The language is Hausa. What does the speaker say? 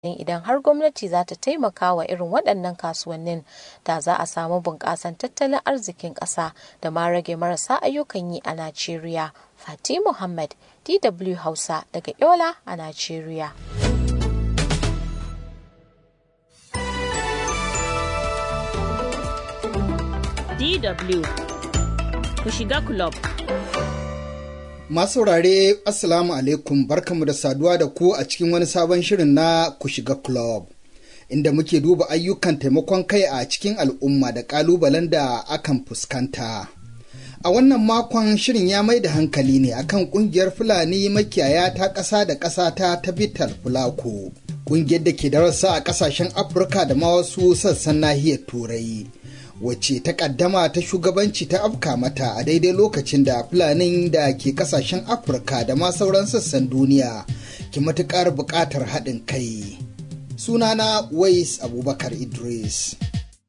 idan har gwamnati za ta taimaka wa irin waɗannan kasuwannin da za a samu bunƙasan tattalin arzikin ƙasa da ma rage marasa ayyukan yi a Najeriya. Fati Muhammad, DW Hausa daga Yola a Najeriya. DW ku shiga club. Masu saurare Assalamu alaikum barkamu da saduwa da ku a cikin wani sabon shirin na ku shiga club. Inda muke duba ayyukan taimakon kai a cikin al'umma da ƙalubalen da akan fuskanta. A wannan makon shirin ya mai da hankali ne akan ƙungiyar Fulani makiyaya ta ƙasa da ƙasa ta Tabital Fulako. Ƙungiyar da ke darasa a ƙasashen Afirka da ma wasu sassan nahiyar Turai. wacce ta kaddama ta shugabanci ta afka mata a daidai lokacin da fulanin da ke kasashen afirka da ma sauran sassan duniya ke matukar buƙatar haɗin kai sunana wais abubakar idris